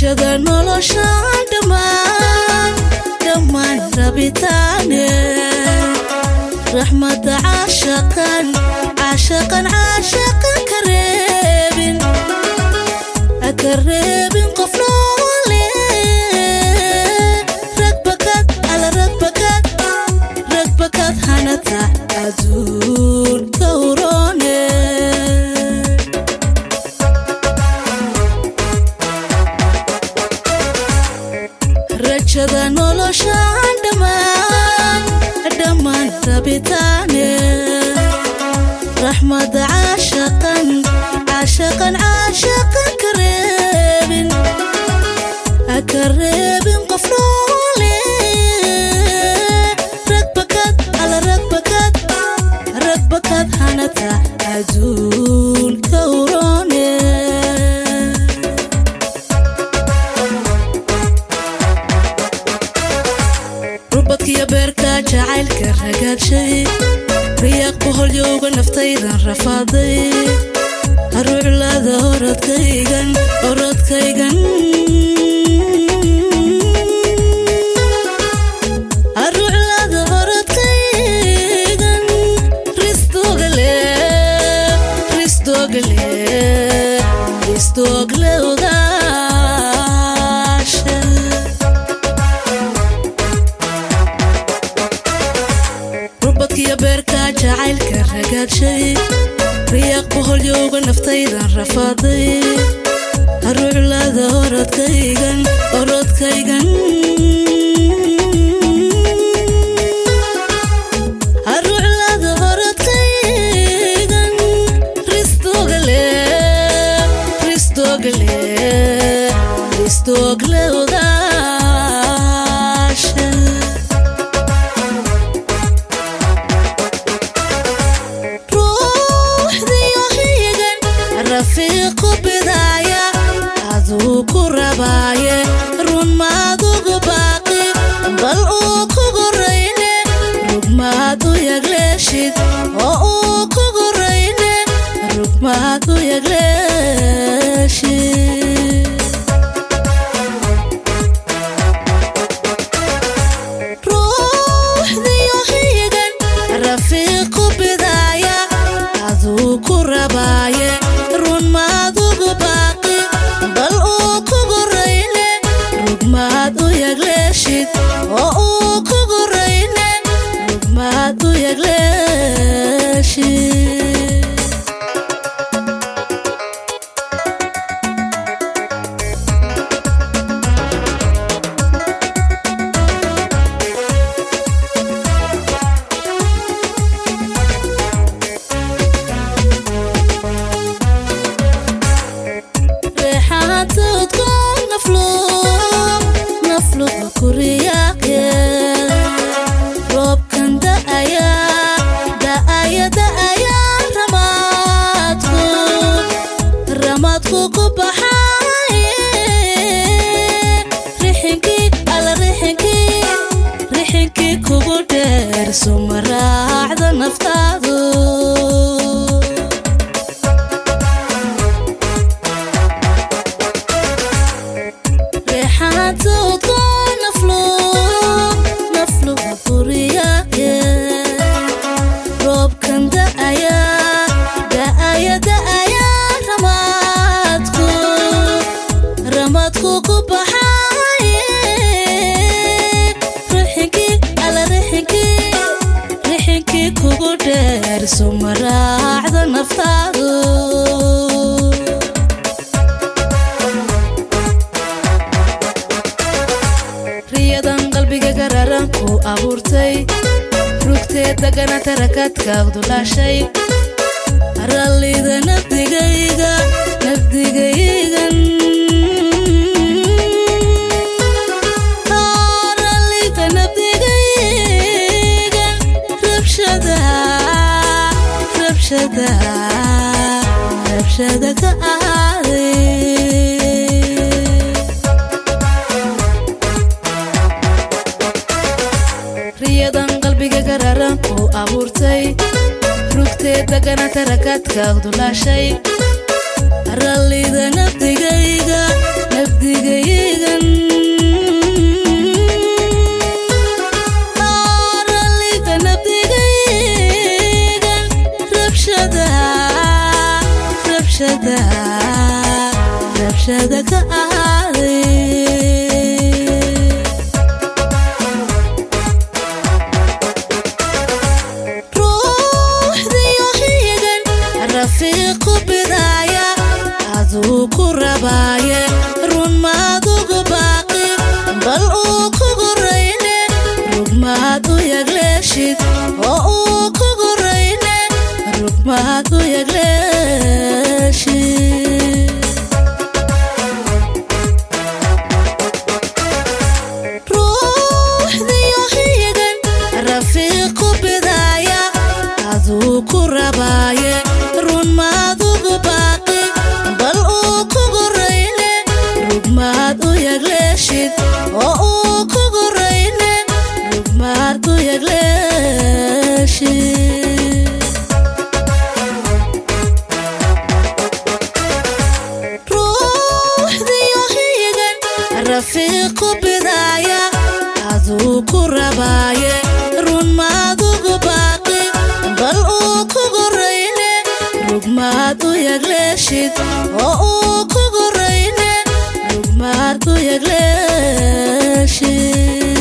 rajada noloshaan dhammaan dhammaan rabitaane raxmada caashaqan caashaqan caashaqan ka reebin ka reebin qof noole ragbakad ala ragbakad ragbakad hanata aduun ka urone rajada noloshaan dhammaan dhammaan rabitaane raxmada caashaqan caashaqan caashaqan ka reebin ka reebin qof noole ragbakad ala ragbakad ragbakad hanata aduun ka urone rubadkiyo beerka jacaylka ragaadshay riyaaq boholyowga naftaydan rafaaday haruuclaada orodkaygan orodkaygan haruuclaada orodkaygan ristogale ristogale ristogle odaasha rubadkiyo beerka jacaylka ragaadshay riyaaq boholyowga naftaydan rafaaday haruuclaada orodkaygan orodkaygan haruuclaada orodkaygan ristogale ristogale ristogle odaasha ruuxdiyo higan rafiiqu bidaaya aduu ku rabaaye run maadugu baaqi bal uu kugu rayne rugmaad u yagleeshid oo uu kugu rayne rugmaad u yagleeshid ruuxdiyo higan rafiiqu bidaaya aduu ku rabaaye run maadugu baaqi bal uu kugu rayne rugmaad u yagleeshid oo uu kugu rayne rugmaad u yagleeshid reexaantoodko naflo naflo kuriyaaqye roobkan da'aya da'aya da'aya ramaadku ramaadku ku baxaye rixinkii ala rixinkii rixinkii kugu dheer suma raacda naftaadu reexaantoodko naflo naflo kuriyaaqye roobkan da'aya da'aya da'aya ramaadku ramaadku ku baxaye rixinkii ala rixinkii rixinkii kugu dheer suma raacda naftaadu riyadan qalbiga gararan ku abuurtay rugteed dagana tarakadkaagdu dhaashay rallida nafdigayga nafdigaygan rallida nafdigaygan rabshada rabshada rabshada ka aaday riyadan qalbiga gararan ku abuurtay rugteed dagana tarakadkaagdu dhaashay rallida nafdigayga nafdigayga rabshada ka aaday ruuxdiyo hiigan rafiiqu bidaaya aduu ku rabaaye run maadugu baaqi bal uu kugu rayne rugmaad u yagleeshid oo uu kugu rayne rugmaad u yagleeshid ruuxdiyo hiigan rafiiqu bidaaya aduu ku rabaaye run maadugu baaqi bal uu kugu rayne rugmaad u yagleeshid oo uu kugu rayne rugmaad u yagleeshid ruuxdiyo hiigan rafiiqu bidaaya aduu ku rabaaye run maadugu baaqi bal uu kugu rayne rugmaad u yagleeshid oo uu kugu rayne rugmaad u yagleeshid